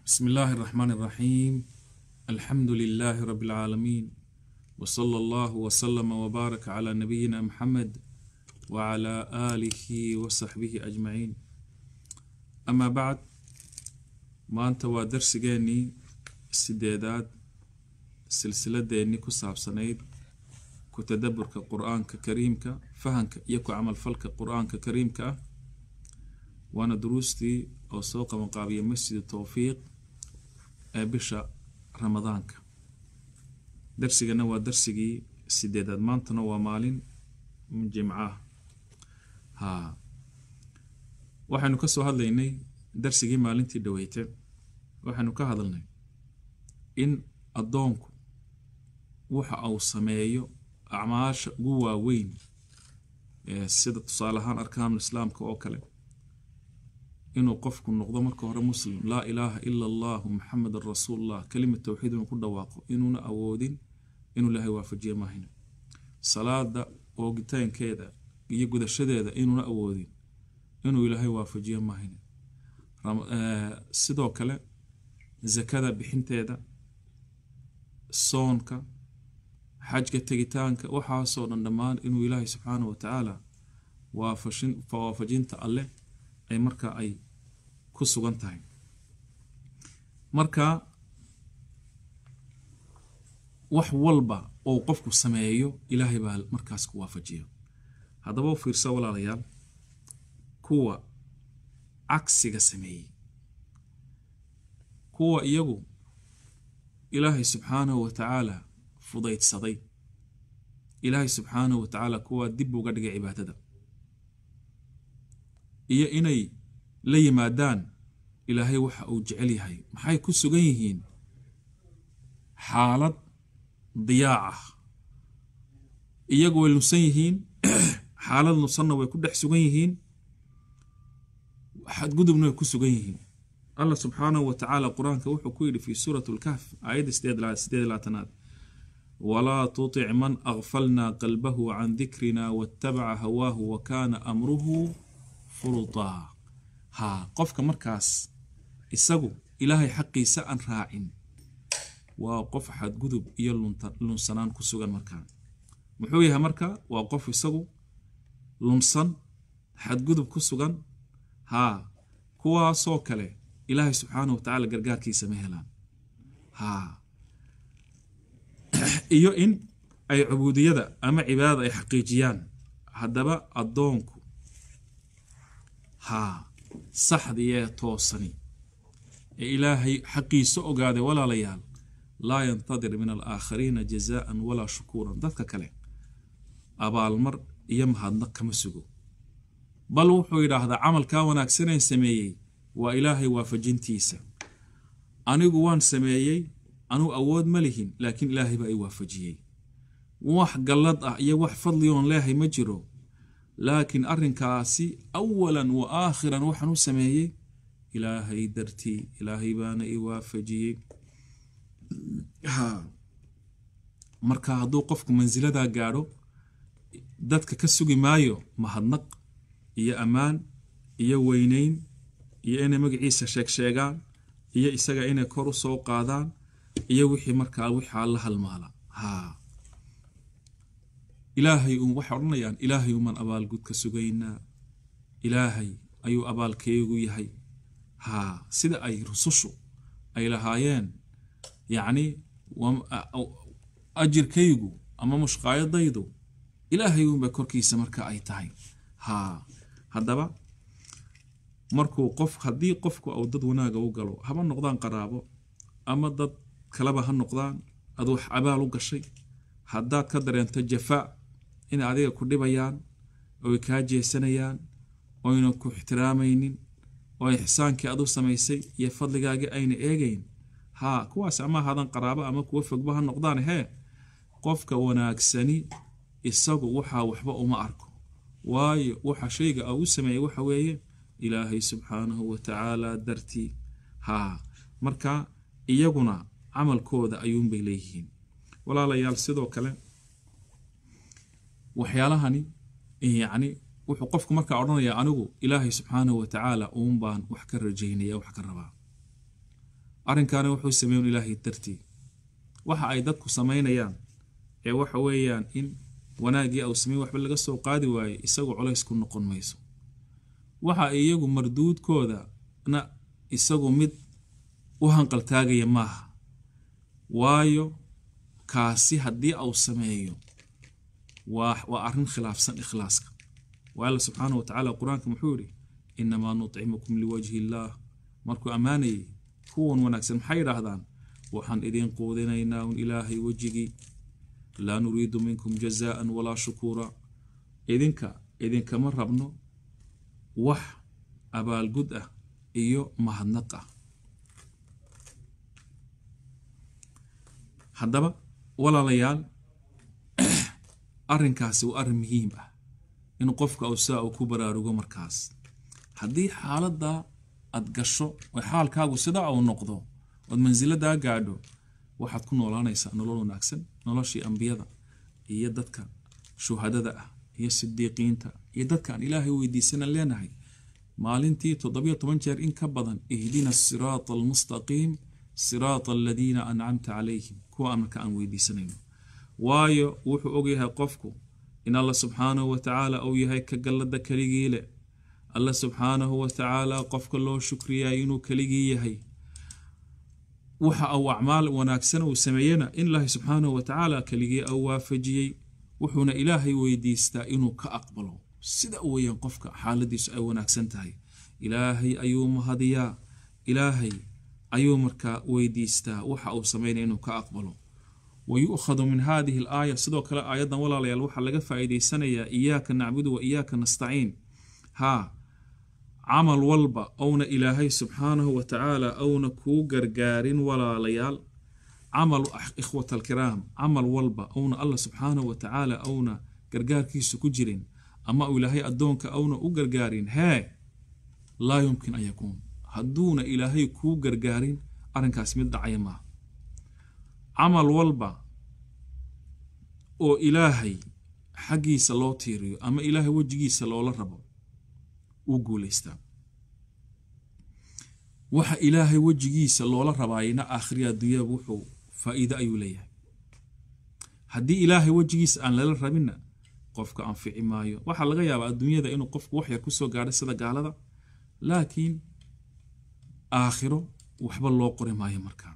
بسم الله الرحمن الرحيم الحمد لله رب العالمين وصلى الله وسلم وبارك على نبينا محمد وعلى آله وصحبه أجمعين أما بعد ما أنت ودرسجاني السدادات silsiladeennii ku saabsanayd ku tadaburka qur-aanka kariimka fahanka iyo ku camalfalka qur-aanka kariimka ah waana duruustii oo soo qabanqaabiya masjid towfiiq ee bisha ramadaanka darsigana waa darsigii sideedaad maantana waa maalin jimcaah ha waxaynu ka soo hadlaynay darsigii maalintii dhaweyte waxaynu ka hadalnay in addoonku waxa uu sameeyo acmaasha ugu waaweyn sida tusaale ahaan arkaanul islaamka oo kale inuu qofku noqdo marka hore muslim laa ilaaha ila allahu maxamedan rasuulullah kelima towxiid inuu ku dhawaaqo inuuna awoodin inuu ilaahay waafajiye maahina salaada oogitaankeeda iyo gudashadeeda inuuna awoodin inuu ilaahay waafajiye maahina sidoo kale zakada bixinteeda soonka xajka tegitaanka waxaasoo dhan dhammaan inuu ilaahay subxaana wa tacaala waafajinta alleh ay markaa ay ku sugan tahay marka wax walba oo qofku sameeyo ilaahay baa markaas ku waafajiya haddaba u fiirsa walaalayaal kuwa cagsiga sameeyey kuwa iyagu ilaahay subxaanahu wa tacaala fudaydsaday ilaahay subxaanahu wa tacaala kuwaa dib uga dhigay cibaadada iyo inay la yimaadaan ilaahay waxa uu jecel yahay maxay ku sugan yihiin xaalad diyaac ah iyagu way lunsan yihiin xaalad lunsanna way ku dhex sugan yihiin xadgudubna way ku sugan yihiin allah subxaanahu wa tacaala qur-aanka wuxuu ku yidhi fi suurat lkahf aayadda sideed laatanaad walaa tutic man akfalnaa qalbahu can dikrina waatabaca hawaahu wa kaana amruhu furutaa haa qofka markaas isagu ilaahay xaqiisa aan raacin waa qof xadgudub iyo lunsanaan ku sugan markaa muxuu yahay marka waa qof isagu lunsan xadgudub ku sugan haa kuwaasoo kale ilaahay subxaana wa tacaala gargaarkiisa ma helaan haa iyo in ay cubuudiyada ama cibaadada ay xaqiijiyaan haddaba addoonku haa saxdii ee toosani ee ilaahay xaqiisa ogaaday walaalayaal laa yantadir min alaakhariina jazaan walaa shukuuran dadka kale abaalmar iyo mahadnaq kama sugo bal wuxuu yidhaahdaa camalkaa wanaagsaneen sameeyey waa ilaahay waafajintiisa anigu waan sameeyey anuu awood ma lihin laakiin ilaahay baa i waafajiyey wax gallad ah iyo wax fadli oon leehay ma jiro laakiin arrinkaasi awalan wa aakhiran waxaan u sameeyey ilaahay dartii ilaahay baana i waafajiyey marka hadduu qofku mansiladaa gaadho dadka ka sugi maayo mahadnaq iyo ammaan iyo weyneyn iyo inay magaciisa sheeg sheegaan iyo isaga inay kor u soo qaadaan iyo wixii markaa wixaa la halmaala haa ilaahay un waxay odhanayaan ilaahay uman abaalgud ka sugaynaa ilaahay ayuu abaalkeegu yahay haa sida ay rusushu ay lahaayeen yacni ajirkaygu ama mushqaayadaydu ilaahay unba korkiisa marka ay tahay haa haddaba markuu qof haddii qofku uu dad wanaaga u galo haba noqdaan qaraabo ama dad kaleba ha noqdaan ad wax abaal u gashay haddaad ka dareento jafaa inay adiga ku dhibayaan oy kaa jeesanayaan oyna ku ixtiraamaynin oo ixsaankii adu samaysay iyo fadligaagii ayna eegayn haa kuwaas ama hadan qaraabo ama kuwa fogba ha noqdaan hee qofka wanaagsani isagu waxaa waxba uma arko waayo waxa shayga uu sameeyey waxa weeye ilaahay subxaanahu wa tacaala dartii haa marka iyaguna camalkooda ayuunbay leeyihiin walaalayaal sidoo kale waxyaalahani yacni wuxuu qofku markaa odhanayaa anigu ilaahay subxaanahu wa tacaala uun baan wax ka rajaynaya wax ka rabaa arrinkaana wuxuu sameeyen ilaahay dartii waxa ay dadku samaynayaan ee waxa weeyaan in wanaaggii au sameyn waxba laga soo qaadi waayo isagu culays ku noqon mayso waxa iyagu marduudkoodana isagu mid u hanqaltaagaya maaha waayo kaasi haddii au sameeyo waa waa arrin khilaafsan ikhlaaska waa alla subxaanahu watacaala qur-aanka muxuu yidhi inamaa nutcimukum liwajhi illaah markuu ammaanayay kuwan wanaagsan maxay yidhaahdaan waxaan idin quudinaynaa un ilaahay wejigii laa nuriidu minkum jazaan walaa shukuura idinka idinkama rabno wax abaalgud ah iyo mahadnaq ah haddaba walaalayaal arrinkaasi waa arrin muhiim ah in qofka uu saa uu ku baraarugo markaas haddii xaaladda aad gasho oo xaalkaagu sidaa uu noqdo ood mansiladaa gaadho waxaad ku noolaanaysaa nolol wanaagsan noloshii ambiyada iyo dadka shuhadada ah iyo sidiiqiinta iyo dadka aan ilaahay weydiisanan leenahay maalintii toddobiyo toban jeer in ka badan ihdina siraata almustaqiim siraata aladiina ancamta calayhim kuwa marka aan weydiisanayno waayo wuxuu ogyahay qofku in alla subxaanahu watacaala uu yahay ka gallada keligii leh alla subxaanahu watacaala qofka loo shukriyaay inuu keligii yahay waxa uu acmaal wanaagsan uu sameeyena in ilaahay subxaanahu watacaala keligii au waafajiyey wuxuuna ilaahay weydiistaa inuu ka aqbalo sida weeyaan qofka xaaladiisu ay wanaagsan tahay ilaahay ayuu mahadiyaa ilaahay ayuu markaa weydiistaa waxa uu sameynaya inuu ka aqbalo wayu'khadu min hadihi alaaya sidoo kale aayaddan walaalayaal waxaa laga faa'iidaysanayaa iyaaka nacbudu wa iyaaka nastaciin haa camal walba ouna ilaahay subxaanahu wa tacaala ouna kuu gargaarin walaalayaal camal ikhwat alkiraam camal walba ouna allah subxaanahu wa tacaala ouna gargaarkiisu ku jirin ama uu ilaahay addoonka ouna u gargaarin hee laa yumkin an yakuun hadduuna ilaahay kuu gargaarin arrinkaas mid dhacaya maaha camal walba oo ilaahay xaggiisa loo tiiriyo ama ilaahay wejigiisa loola rabo wuu guulaystaa waxa ilaahay wejigiisa loola rabaayna aakhiriya adduunyaba wuxuu faa'iido ayuu leeyahay haddii ilaahay wejigiisa aan lala rabinna qofka anfici maayo waxaa laga yaabaa adduunyada inuu qofku wax yar kusoo gaadho sida gaalada laakiin aakhiro waxba loo qori maayo markaa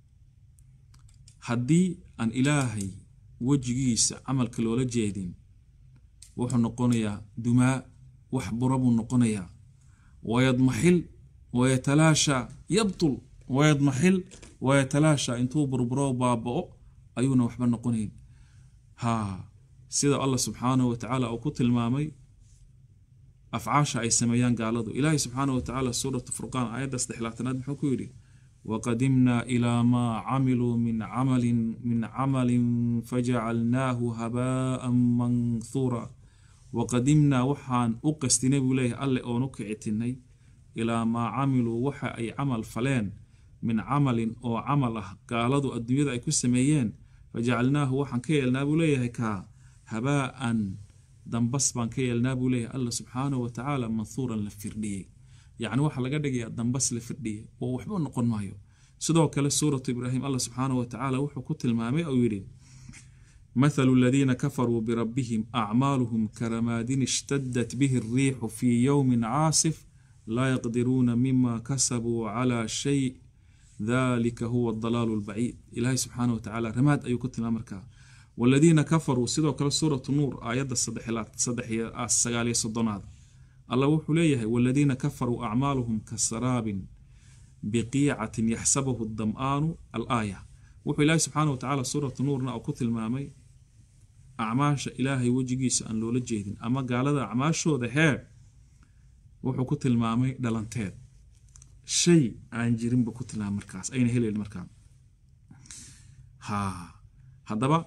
haddii aan ilaahay wejigiisa camalka loola jeedin wuxuu noqonayaa dumaa wax bura buu noqonayaa wayadmaxil wayatalaashaa yabtul wayadmaxil wayatalaashaa intuu burburo baaba'o ayuuna waxba noqonayn haa sida allah subxaanahu watacaala uu ku tilmaamay afcaasha ay sameeyaan gaaladu ilaahay subxaanahu watacaala suuratu furqaan aayadda saddexlaatanaad muxuu ku yidhi waqadimnaa ilaa maa camiluu min camalin min camalin fajacalnaahu habaa'an manhuura waqadimnaa waxaan u qastinay buu leeyahay alle oon u kicitinay ilaa maa camiluu waxa ay camal faleen min camalin oo camal ah gaaladu adduunyada ay ku sameeyeen fajacalnaahu waxaan ka yeelnaa buu leeyahay kaa habaa'an dambas baan ka yeelnaa buu leeyahay alla subxaanahu watacaala manhuuran la firdhiyey yacni waxaa laga dhigayaa dambas la firdhiyey oo waxba noqon maayo sidoo kale suuratu ibraahim allah subxaanahu watacaala wuxuu ku tilmaamay ou yidhi مثل الذين كفروا بربهم أعمالهم كرماد اشتدت به الريح في يوم عاصف لا يقدرون مما كسبوا على شيء ذلك هو الضلال البعيد إلهي سبحانه وتعالى رماد أيو كنت الأمريكا والذين كفروا سيدو كلا سورة النور آيات الصدحيات الصدحية السقالية الصدنات الله وحليه والذين كفروا أعمالهم كسراب بقيعة يحسبه الظمآن الآية wuxuu ilaahay subxaana wa tacaala suuratu nuurna oo ku tilmaamay acmaasha ilaahay wejigiisa aan loola jeedin ama gaalada acmaashooda heer wuxuu ku tilmaamay dhalanteed shay aan jirinba ku tilmaamay markaas ayna helayn markaa ha haddaba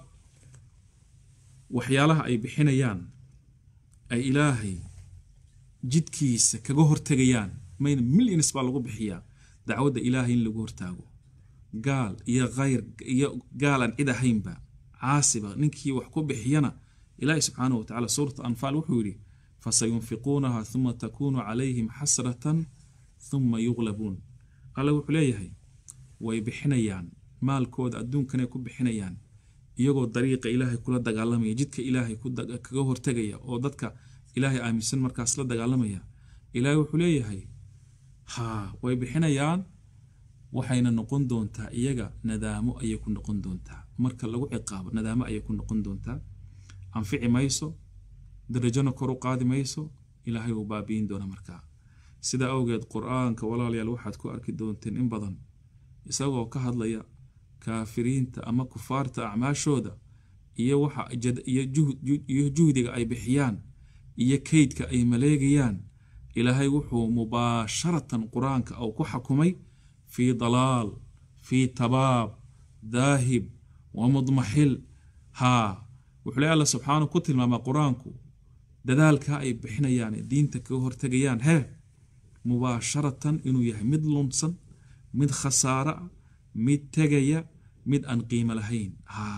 waxyaalaha ay bixinayaan ay ilaahay jidkiisa kaga hortegayaan mayna millions baa lagu bixiyaa dacwadda ilaahay in lagu hortaago gaal iyo khayr iyo gaal aan cid ahaynba caasiba ninkii wax ku bixiyana ilaahi subxaanahu watacala suuratu anfaal wuxuu yidhi fasayunfiquunaha huma takuunu calayhim xasratan huma yuqlabuun alle wuxuu leeyahay way bixinayaan maalkooda adduunkanay ku bixinayaan iyagoo dariiqa ilaahay kula dagaalamaya jidka ilaahay kaga hortegaya oo dadka ilaahay aaminsan markaas la dagaalamaya ilaahay wuxuu leeyahay haa way bixinayaan waxayna noqon doontaa iyaga nadaamo ayay ku noqon doontaa marka lagu ciqaabo nadaamo ayay ku noqon doontaa anfici mayso darajona kor u qaadi mayso ilaahay uu baabi'in doona markaa sidaa awgeed qur-aanka walaalayaal waxaad ku arki doonteen in badan isagoo ka hadlaya kaafiriinta ama kufaarta acmaashooda iyo waxa iyo juhdiga ay bixiyaan iyo keydka ay maleegayaan ilaahay wuxuu mubaasharatan qur-aanka uu ku xakumay fii dalaal fii tabaab daahib wa mudmaxil haa wuxuu le alla subxaanahu ku tilmaamaa qur-aanku dadaalka ay bixinayaan diinta kaga hortegayaan hee mubaasharatan inuu yahay mid lunsan mid khasaaro ah mid tegaya mid aan qiimo lahayn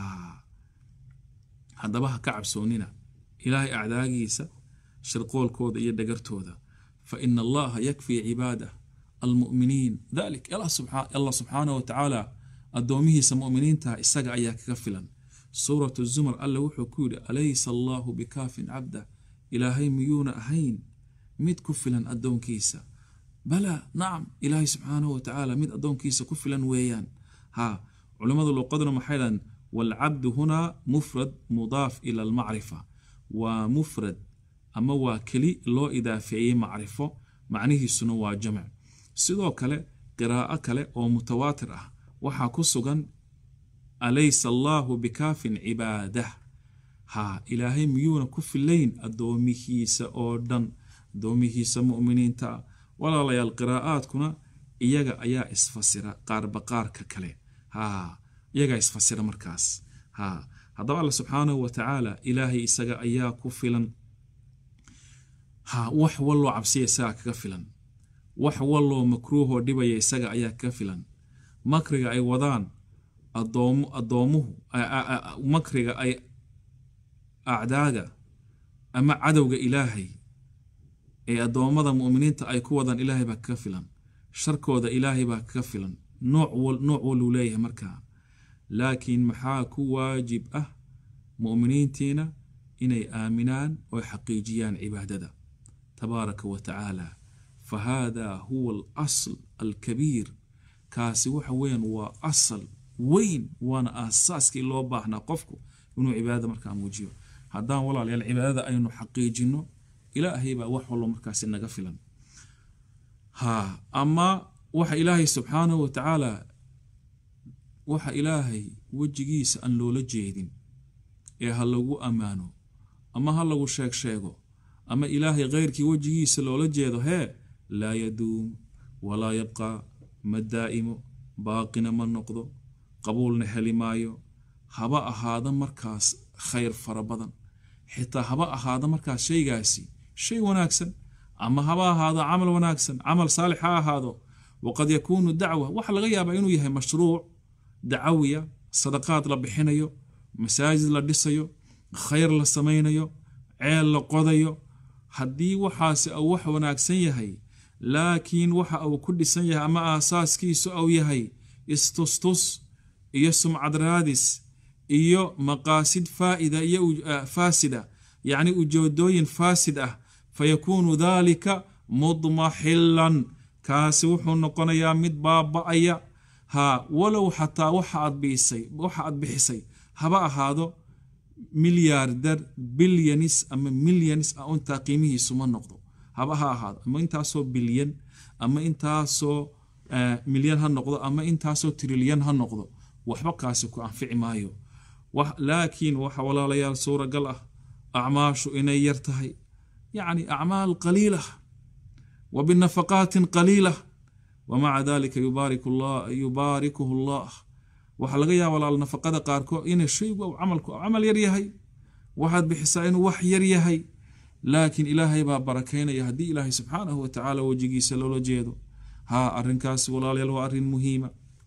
haddaba ha ka cabsoonina ilaahay acdaagiisa shirqoolkooda iyo dhagartooda fa ina allaha yakfii cibaadah almu'miniin dalik allah subxaanah wa tacaala addoomihiisa mu'miniinta isaga ayaa kaga filan suuratu zumar alle wuxuu ku yidhi alaysa allaahu bikaafin cabdah ilaahay miyuuna ahayn mid ku filan addoonkiisa bala nacam ilaahay subxaanahu wa tacaala mid addoonkiisa ku filan weeyaan haa culimmadu luqaduna maxay dhahan waalcabdu hunaa mufrad mudaaf ila almacrifa waa mufrad ama waa keli loo idaafeeyey macrifo macnihiisuna waa jamc sidoo kale qiraa'o kale oo mutawaatir ah waxaa ku sugan alaysa allaahu bikaafin cibaadah haa ilaahay miyuuna ku filayn addoomihiisa oo dhan addoomihiisa mu'miniinta ah walaalayaal qiraa'aadkuna iyaga ayaa isfasira qaarba qaarka kale haa iyagaa isfasira markaas haa haddaba alla subxaanahu wa tacaala ilaahay isaga ayaa ku filan haa wax walloo cabsiya isagaa kaga filan wax walloo makruuhoo dhibaya isaga ayaa kaga filan makriga ay wadaan addoomuhu makriga ay acdaaga ama cadowga ilaahay ee addoommada mu'miniinta ay ku wadaan ilaahay baa kaga filan sharkooda ilaahay baa kaga filan nooc waluu leeyahay markaa laakiin maxaa ku waajib ah mu'miniintiina inay aaminaan oo xaqiijiyaan cibaadada tabaaraka wa tacaala fa haadaa huwa alasl alkabiir kaasi waxa weeyaan waa asal weyn waana aasaaskii loo baahnaa qofku inuu cibaadada markaa muujiyo haddaan walaalayaal cibaadada aynu xaqiijinno ilaahay baa wax wallo markaasi naga filan haa ama waxa ilaahay subxaanahu wa tacaala waxa ilaahay wejigiisa aan loola jeedin ee ha lagu ammaano ama ha lagu sheeg sheego ama ilaahay kheyrkii wejigiisa loola jeedo hee laa yaduum walaa yabqaa ma daa'imo baaqina ma noqdo qabuulna heli maayo haba ahaada markaas khayr fara badan xitaa haba ahaada markaas shaygaasi shay wanaagsan ama haba ahaado camal wanaagsan camal saalix ha ahaado waqad yakuunu dacwa waxa laga yaabaa inuu yahay mashruuc dacawiya sadaqaad la bixinayo masaajid la dhisayo khayr la samaynayo ceel la qodayo haddii waxaasi uu wax wanaagsan yahay laakiin waxa uu ku dhisan yahay ama aasaaskiisu uu yahay istustus iyo sumcad raadis iyo maqaasid faa'ida iyo faasida yacni ujeedooyin faasid ah fayakuunu daalika mudmaxilan kaasi wuxuu noqonayaa mid baaba'aya haa walow xataa waxa aad biisay waxa aad bixisay haba ahaado milyaardar bilyanis ama milyanis ah intaa qiimihiisu ma noqdo haba ha ahaado ama intaasoo bilyan ama intaasoo milyan ha noqdo ama intaasoo trilyan ha noqdo waxba kaasi ku anfici maayo laakiin waxa walaalayaal suuragal ah acmaashu inay yar tahay yacni acmaal qaliila wa binafaqaatin qaliila wamaca dalika yubaarikuhu allah waxaa laga yaaba walaal nafaqada qaarkood inay shaygu camalku camal yar yahay waxaad bixisaa inuu wax yar yahay laakiin ilaahay baa barakaynaya haddii ilaahay subxaanahu wa tacaala wejigiisa loola jeedo haa arrinkaasi walaalayaal waa arrin muhiima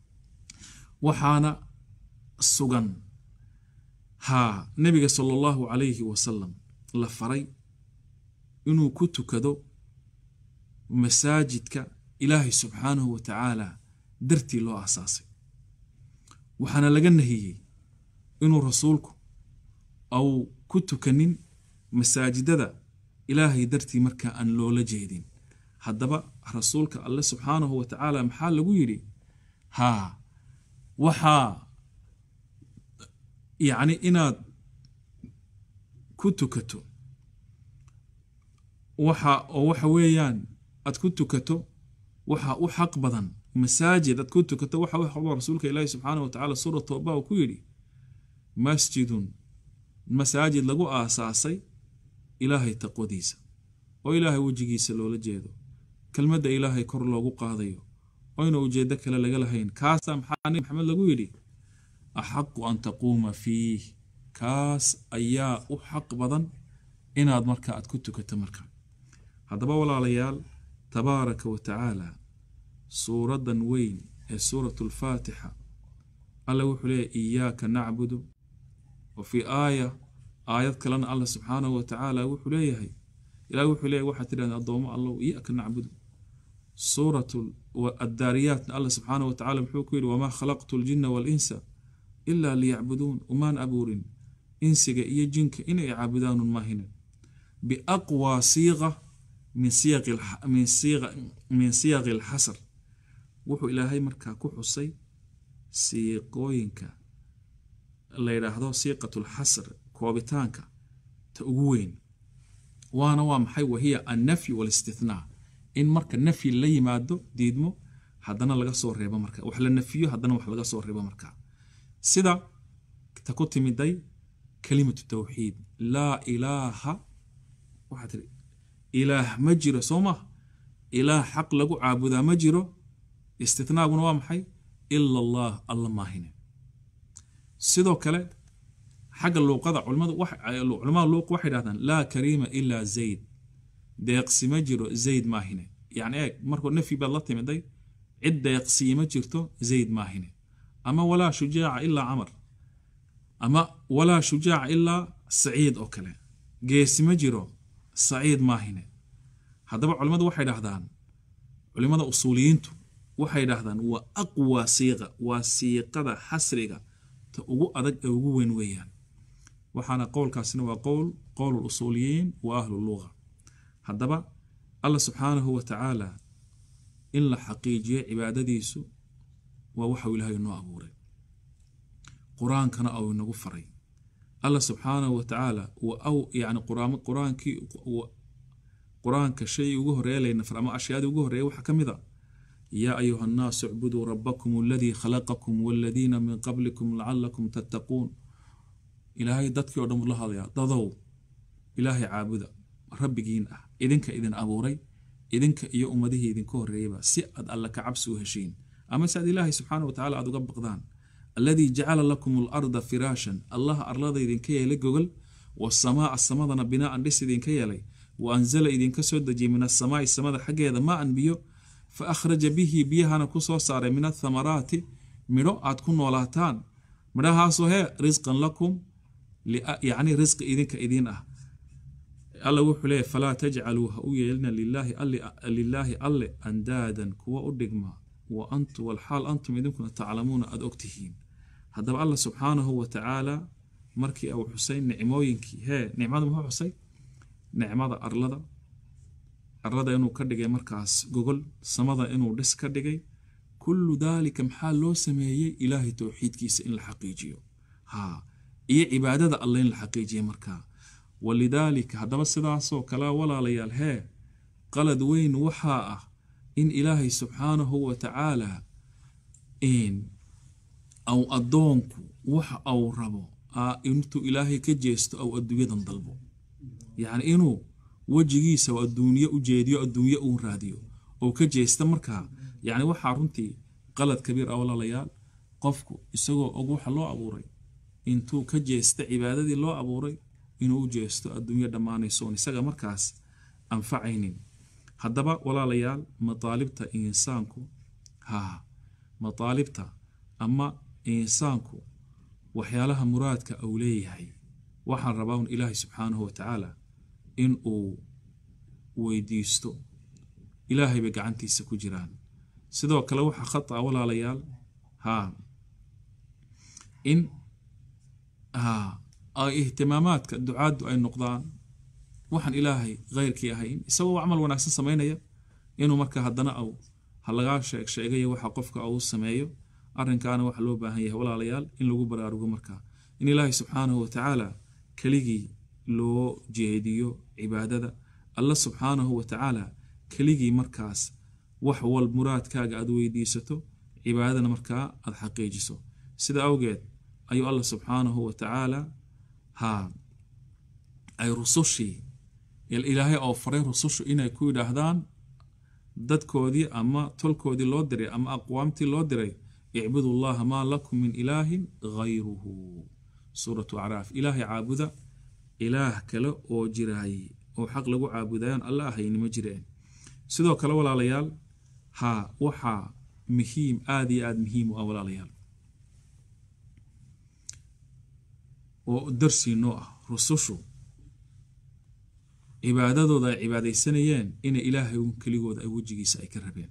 waxaana sugan haa nebiga sala allahu calayhi wasalam la faray inuu ku tukado masaajidka ilaahay subxaanahu wa tacaala dartii loo aasaasay waxaana laga nahiyey inuu rasuulku au ku tukanin masaajidada ilaahay dartii markaa aan loola jeedin haddaba rasuulka alle subxaanahu wa tacaala maxaa lagu yidhi haa waxaa yacni inaad ku tukato waxa oo waxa weeyaan aad ku tukato waxa u xaq badan masaajid aad ku tukato waxa u xaq badan rasuulka ilaahi subxaanahu wa tacaala suura tooba uu ku yidhi masjidun masaajid lagu aasaasay ilaahay taqwadiisa oo ilaahay wejigiisa loola jeedo kelmadda ilaahay kor loogu qaadayo oyna ujeeddo kale laga lahayn kaasaa maxaa nabi maxamed lagu yidhi axaqu an taquuma fiih kaas ayaa u xaq badan inaad marka aad ku tukato marka haddaba walaalayaal tabaaraka wa tacaala suuraddan weyn ee suuratu alfaatixa alla wuxuu leeyahy iyaaka nacbudu wa fii aaya aayad kalena alla subxaanahu wa tacaala wuxuu leeyahay ilaah wuxuu leeyahy waxaad tidhahdeen addoomo allow iyaaka nacbudu suuratu addaariyaatna alla subxaanahu wa tacala muxuu ku yidhi wamaa khalaqtu ljinna waalinsa ilaa liyacbuduun umaan abuurin insiga iyo jinka inay caabudaanun maahine biaqwaa siiqa min siyaqi alxasar wuxuu ilaahay markaa ku xusay siiqooyinka la yidhaahdo siiqatu lxasr koobitaanka ta ugu weyn waana waa maxay wahiya annafyi waalistithnaa in marka nafyi la yimaado diidmo haddana laga soo reebo marka wax la nafiyo haddana wax laga soo reebo marka sida ta ku timiday kalimatu tawxiid laa ilaaha waxaa tiri ilaah ma jiro soo maha ilaah xaq lagu caabudaa ma jiro istithnaaguna waa maxay ila allah alla maahine sidoo kale xagga luuqada culamada luuq waxay dhahdaan laa kariima ilaa zayd deeqsi ma jiro zayd maahine yani eeg markuu nafyi baad la timiday cid deeqsii ma jirto zayd maahine ama walaa shujaaca ilaa camar ama walaa shujaaca ilaa saciid oo kale geesi ma jiro saciid maahine haddaba culimmadu waxay dhahdaan culimmada usuuliyiintu waxay dhahdaan waa aqwa siiqa waa siiqada xasriga ta ugu adag ee ugu weyn weeyaan waxaana qowlkaasina waa qowl qowl usuuliyiin wa ahlu luga haddaba allah subxaanahu wa tacaala in la xaqiijiyo cibaadadiisu waa waxau ilaahay noo abuuray qur-aankana au inagu faray allah subxaanahu wa tacaala yani qur-aankii qur-aanka shay ugu horeeya laynafar ama ashyaadii ugu horeeya waxaa ka mid a yaa ayuha annaasu icbuduu rabbakum aladii khalaqakum waladiina min qablikum lacalakum tattaquun ilaahay dadkii o dhan buu la hadlayaa dadow ilaahay caabuda rabbigiin ah idinka idin abuuray idinka iyo ummadihii idinka horreeyaba si aad alla ka cabsi u heshiin ama si aad ilaahay subxaana wa tacala aad uga baqdaan alladii jacala lakum alarda firaashan allaha arlada idinka yeelay gogol wasamaa samadana binaaan dhis idinka yeelay wa anzala idinka soo dejiyay min asamaai samada xaggeeda maan biyo fa akhraja bihi biyahana ku soo saaray min athamaraati midho aad ku noolaataan midhahaasoo hee risqan lakum yacni risqi idinka idiin ah alla wuxuu leeyahy falaa tajcaluu ha u yeelina lilaahi alle andaadan kuwa u dhigma wa antu walxaal antum idinkuna taclamuuna aada ogtihiin haddaba alla subxaanahu wa tacaala markii uu xusay nicmooyinkii hee nicmada muxuu xusay nicmada arlada arlada inuu ka dhigay markaas gogol samada inuu dhis ka dhigay kullu daalika maxaa loo sameeyey ilaahay towxiidkiisa in la xaqiijiyo ha iyo cibaadada alle in la xaqiijiya markaa walidaalika haddaba sidaasoo kale walaalayaal hee qalad weyn waxaa ah in ilaahay subxaanahu wa tacaala aw addoonku waxa au rabo intuu ilaahay ka jeesto aw adduunyadan dalbo yacni inuu wejigiisa oo adduunye u jeediyo adduunye uu raadiyo oo ka jeesta markaa yacni waxaa runtii qalad kabiir ah walaalayaal qofku isagoo og waxa loo abuuray intuu ka jeesta cibaadadii loo abuuray inuu u jeesto adduunyo dhammaanaysoon isaga markaas anfacaynin haddaba walaalayaal mataalibta insaanku haa mataalibta ama insaanku waxyaalaha muraadka uu leeyahay waxaan rabaa un ilaahay subxaanahu wa tacaala in uu weydiisto ilaahay bay gacantiisa ku jiraan sidoo kale waxaa khata walaalayaal haa in ay ihtimaamaadka ducaaddu ay noqdaan waxaan ilaahay kheyrkii ahayn isagoo camal wanaagsan samaynaya inuu marka haddana aw ha lagaa sheeg sheegayo waxa qofka uu sameeyo arrinkaana waxa loo baahan yahay walaalayaal in lagu baraarugo markaa in ilaahay subxaanahu watacaala keligii loo jeediyo cibaadada alla subxaanahu watacaala keligii markaas wax wal muraadkaaga aad weydiisato cibaadadana markaa aad xaqiijiso sida awgeed ayuu alla subxaanahu watacaala ha ay rusushii ilaahay oo faray rusushu inay ku yidhaahdaan dadkoodii ama tolkoodii loo diray ama aqwaamtii loo diray icbudu llaha maa lakum min ilaahin hayruhu suuratu acraaf ilaahay caabuda ilaah kale oo jiraay oo xaq lagu caabudayaan alla ahayni ma jireen sidoo kale walaalayaal ha waxaa muhiim aada iyo aada muhiim u ah walaalayaal oo darsiinoo ah rusushu cibaadadooda ay cibaadaysanayeen inay ilaahay un keligooda ay wejigiisa ay ka rabeen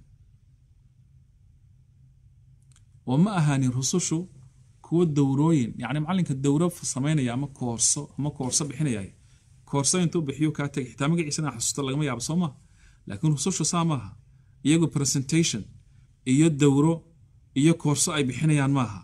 oo ma ahaanin rusushu kuwo dowrooyin yacni macallinka dowro samaynaya ama koorso ama koorso bixinaya koorso intuu bixiyo kaa tegay xitaa magaciisana xasuusta lagama yaabo soo maha laakiin rusushu saa maaha iyagu presentation iyo dowro iyo koorso ay bixinayaan maaha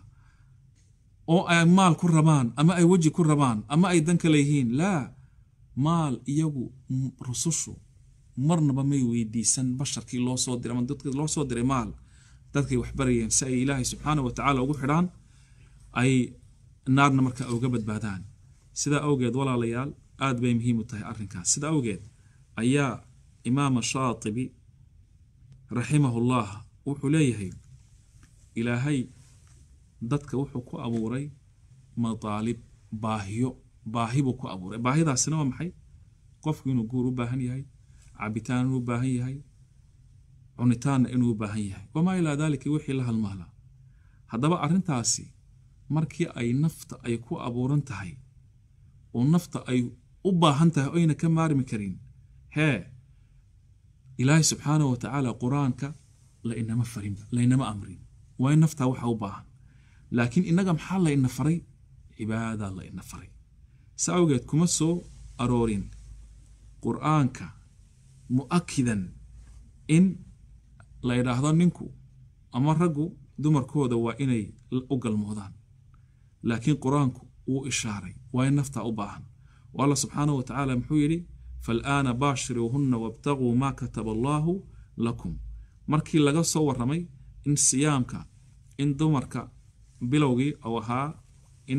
oo ay maal ku rabaan ama ay weji ku rabaan ama ay dan kale yihiin laa maal iyagu rusushu marnaba may weydiisan basharkii loo soo diray ama dadkii loo soo diray maal dadkay waxbarayeen si ay ilaahay subxaana wa tacaala ugu xidhaan ay naarna marka uga badbaadaan sidaa awgeed walaalayaal aad bay muhiim u tahay arrinkaas sidaa awgeed ayaa imaama shaatibi raximahullah wuxuu leeyahay ilaahay dadka wuxuu ku abuuray mataalib baahiyo baahi buu ku abuuray baahidaasina waa maxay qofku inuu guur u baahan yahay cabitaan inuu u baahan yahay cunitaanna inuu u baahan yahay wamaa ilaa daalika wixii la halmaala haddaba arrintaasi markii ay nafta ay ku abuuran tahay oo nafta ay u baahan tahay oyna ka maarmi karin hee ilaahay subxaanahu wa tacaala qur-aanka la inama farinba laynama amrin waa in naftaa waxa u baahan laakiin innaga maxaa la ina faray cibaadaa la ina faray sa awgeed kuma soo aroorin qur-aanka mu'akidan in la idhaahdo ninku ama raggu dumarkooda waa inay u galmoodaan laakiin qur-aanku wuu ishaaray waa in naftaa u baahan oo alla subxaanahu wa tacaala muxuu yidhi faalaana baashiruuhunna wabtaguu maa kataba allaahu lakum markii laga soo warramay in siyaamka in dumarka bilowgii ou ahaa in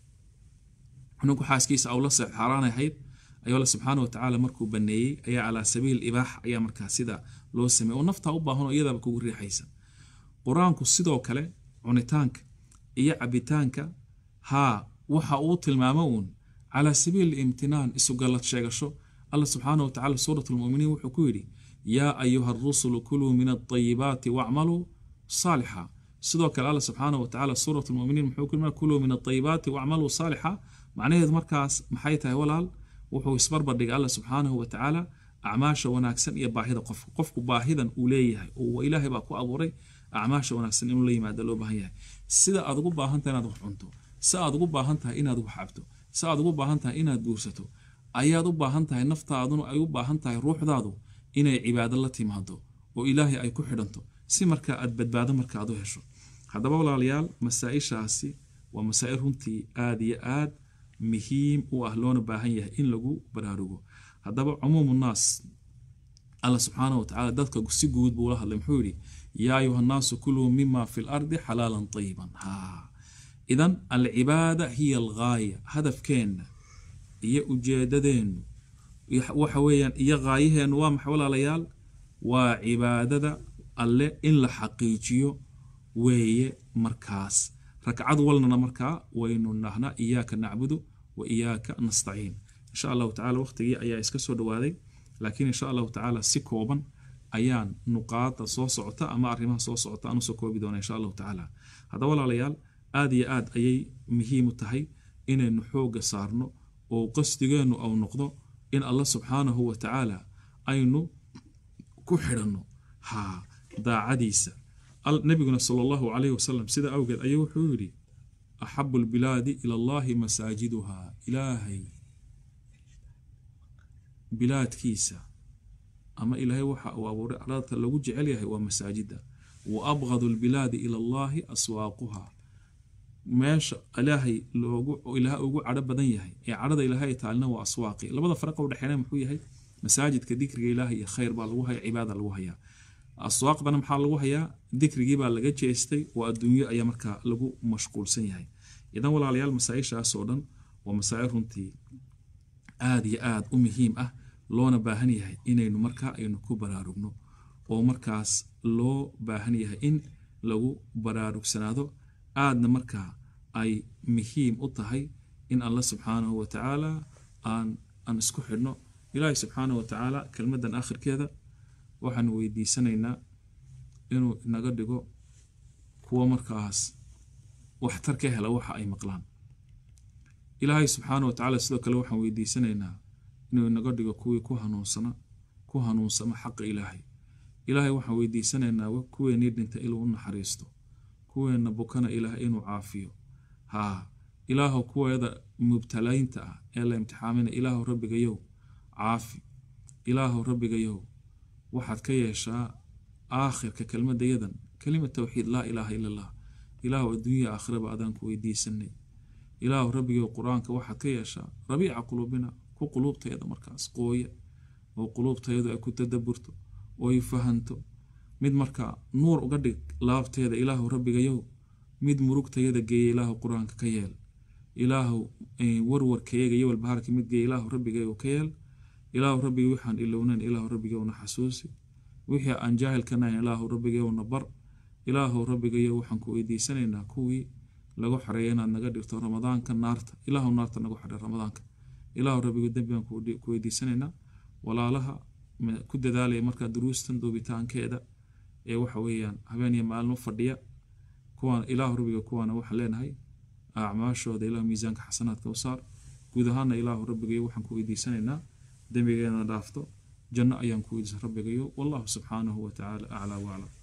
ninku xaaskiisa aw la seex xaaraan ahayd ayuu alla subxaana wa tacaala markuu baneeyey ayaa calaa sabiil ibaax ayaa markaa sida loo sameeyey oo naftaa u baahan oo iyadaaba kugu riixaysa qur-aanku sidoo kale cunitaanka iyo cabitaanka haa waxa uu tilmaamo uun calaa sabiili imtinaan isugallad sheegasho alla subxaana wa tacala suurat lmuminiin wuxuu ku yidhi yaa ayuha arusulu kuluu min alطayibaati wacmaluu saalixa sidoo kale alla subxaana wa tacala suurat lmuminiin muxuu ku yidhi kuluu min alطayibaati wacmaluu saalixa macnaheedu markaas maxay tahay walaal wuxuu isbarbardhigay alla subxaanahu wa tacaala acmaasha wanaagsan iyo baahida qofka qofku baahidan uu leeyahay oo ilaahay baa ku abuuray acmaasha wanaagsan inuu la yimaado loo baahan yahay sida aad ugu baahan tahay inaad wax cunto si aad ugu baahan tahay inaad wax cabto si aad ugu baahan tahay inaad guursato ayaad u baahan tahay naftaaduna ay u baahan tahay ruuxdaadu inay cibaado la timaado oo ilaahay ay ku xidhanto si markaa aad badbaado marka aad u hesho haddaba walaalayaal masaa-ishaasi waa masaa-il runtii aada iyo aad muhiim u ah loona baahan yahay in lagu baraarugo haddaba cumuumu naas alla subxaana wa tacala dadka si guud buu la hadlay muxuu yidhi yaa ayuha nnaasu kuluu mima fi lardi xalaalan tayiban ha idan alcibaada hiya alghaaya hadafkeenna iyo ujeedadeennu waxa weeyaan iyo ghaayaheennu waa maxay walaalayaal waa cibaadada alle in la xaqiijiyo weeye markaas ragcad walnana markaa waynu nahnaa iyaaka nacbudu wa iyaaka nastaciin insha allahu tacala waqtigii ayaa iska soo dhowaaday laakiin insha allahu tacaala si kooban ayaan nuqaada soo socota ama arrimaha soo socota aan usoo koobi doona insha allahu tacaala haddaba walaalayaal aada iyo aad ayay muhiim u tahay inaynu xoogga saarno oo qasdigeennu au noqdo in allah subxaanahu wa tacaala aynu ku xidhanno ha daacadiisa nabiguna sal allahu calayhi wasalam sida awgeed ayuu wuxuu yidhi axabu lbilaadi ila allahi masaajiduhaa ilaahay bilaadkiisa ama ilaahay waxa uu abuuray arladka lagu jecel yahay waa masaajida wa abgadu lbilaadi ila allahi aswaaquhaa meesha ilaahay loogu ilaahay ugu cadho badan yahay ee cadhada ilaahay taalina waa aswaaqi labada faraqa udhexeena muxuu yahay masaajidka dikriga ilaahay iyo khayr baa lagu haya cibaada lagu hayaa aswaaqdana maxaa lagu hayaa dikrigii baa laga jeestay oo adduunyo ayaa markaa lagu mashquulsan yahay idan walaalayaal masaa-ishaas oo dhan waa masaa-il runtii aada iyo aada u muhiim ah loona baahan yahay inaynu markaa aynu ku baraarugno oo markaas loo baahan yahay in lagu baraarugsanaado aadna markaa ay muhiim u tahay in allah subxaanahu wa tacaala aan aan isku xidhno ilaahay subxaanahu wa tacaala kelmaddan akhirkeeda waxaanu weydiisanaynaa inuu inaga dhigo kuwo markaas waxtar ka hela waxa ay maqlaan ilaahay subxaana wa tacaala sidoo kale waxaan weydiisanaynaa inuu inaga dhigo kuwii ku hanuunsana ku hanuunsama xaqa ilaahay ilaahay waxaan weydiisanaynaa kuweenii dhinta inuu u naxariisto kuweenna bukana ilaahay inuu caafiyo haa ilaahow kuweeda mubtalaynta ah ee la imtixaamina ilaahow rabbigayow caafi ilaahow rabbigayow waxaad ka yeeshaa aakhirka kelmadayadan kelima towxiid laa ilaaha ila allah ilaahow adduunya aakhiraba adaan ku weydiisanay ilaahow rabbigow qur-aanka waxaad ka yeeshaa rabiica quluubina ku quluubtayada markaas qooya oo quluubtayadu ay ku tadaburto oo ay fahanto mid markaa nuur uga dhig laabteeda ilaahow rabbigayow mid murugtayada geeya ilaahow qur-aanka ka yeel ilaahow warwarkayaga iyo walbahaarka mid geeya ilaahow rabbigayow ka yeel ilaahow rabbiga waxaan ilownayn ilaahow rabbigowna xasuusi wixii aan jaahilkanayn ilaahow rabbigowna bar ilaahow rabbigayow waxaan ku weydiisanaynaa kuwii lagu xareeya inaad naga dhigto ramadaanka naarta ilaahow naarta nagu xadhe ramadaanka ilaahow rabbigo dembi baan ku weydiisanaynaa walaalaha ku dadaalaya markaa duruustan duubitaankeeda ee waxa weeyaan habeen iyo maalin u fadhiya kuwaan ilaahu rabbiga kuwaana waxaan leenahay acmaashooda ilaahu miisaanka xasanaadka u saar guud ahaana ilaahu rabbigayo waxaan ku weydiisanaynaa dembigeena dhaafto janno ayaan ku weydiisa rabbigayo wallahu subxaanahu wa tacaala aclaa waclam